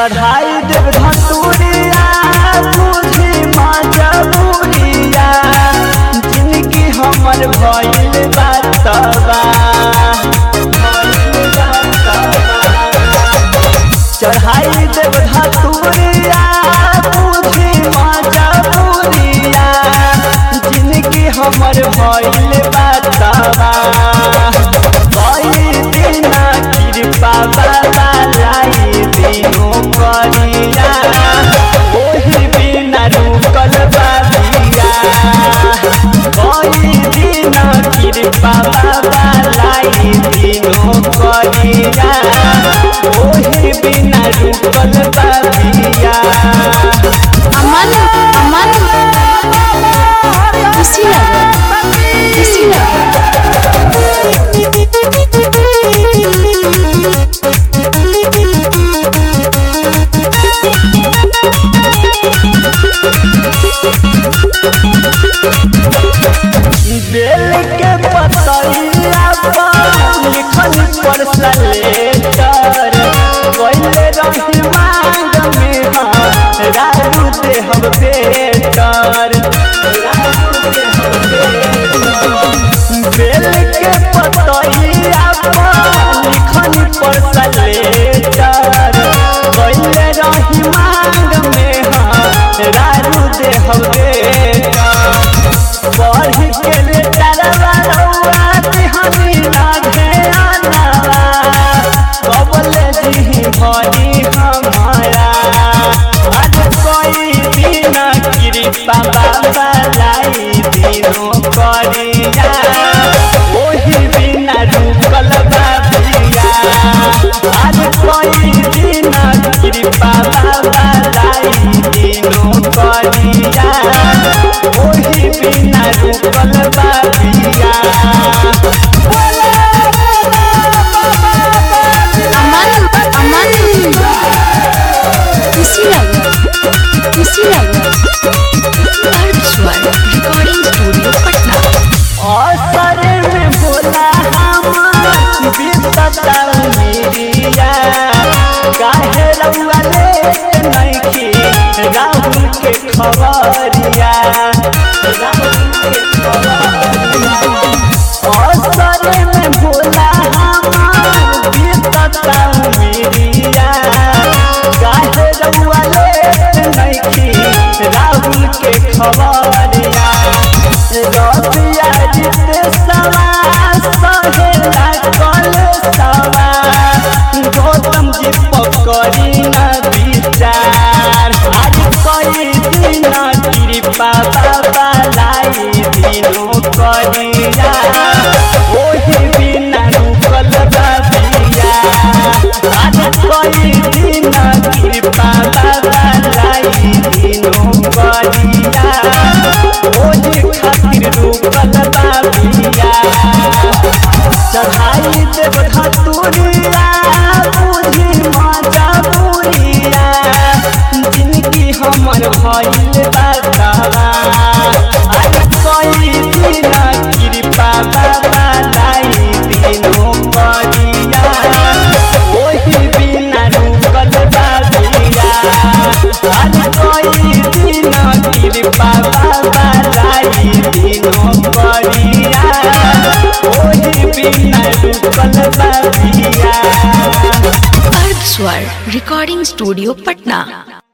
चढ़ाई देव धतूरिया बुझी मजबूरिया जिनकी हमर भइल बातबा भइल बातबा। चढ़ाई देव धतूरिया बुझी मजबूरिया जिनकी हमर भइल बातबा भइल बिना कृपा बाबा लाई दिनो करिया ओही बिना रुकल बाबिया भइल बिना कृपा बाबा लाई दिनो करिया ओही बिना रुकल बाबिया अमन अमन कुशीनगर कुशीनगर बेल के पतैया पर लिखल पर सलेटर पहले रही मांग में हाँ राजू देहब बेटर बेल के पतैया पर लिखल पर सलेटर पहले रही मांग में हाँ राजू देहब बेटर बढ़ के ले डरवा रउआ दिहनी लागे आनावा कबले जी भरी हमारा आज कोई दिन कृपा बाबा लाई दिनो करिया ओही बिना रुकल बाबिया आज कोई दिन कृपा बाबा लाई दिनो करिया ओही बिना रुकल बाबिया अमन अमन कुशीनगर कुशीनगर अर्थ स्वर रिकॉर्डिंग स्टूडियो पटना असर में बोला हम बीतता मेरिया काहे रउआ लेत नइखी राहुल के खबरिया राहुल के खबरिया असर में बोला हम बीतता मेरिया काहे रउआ लेत नइखी राहुल के खबरिया रबिया जिते सवा सहेला कल सवा गौतम जी पकड़ी न विचार आज कई दिन कृपा बाबा लाई दिनो करिया ओही बिना रुकल बाबिया आज कई दिन कृपा बाबा लाई दिनो करिया ओही खातिर रुकल बाबिया चढ़ाई देव धतुरिया बुझी मजबूरिया जिनकी हमर भइल बातवा आज कई दिन कृपा बाबा लाई दिनो करिया ओही बिना रुकल बाबिया आज कई दिन कृपा बाबा लाई दिनो करिया ओही बिना रुकल बाबिया अर्थ स्वर रिकॉर्डिंग स्टूडियो पटना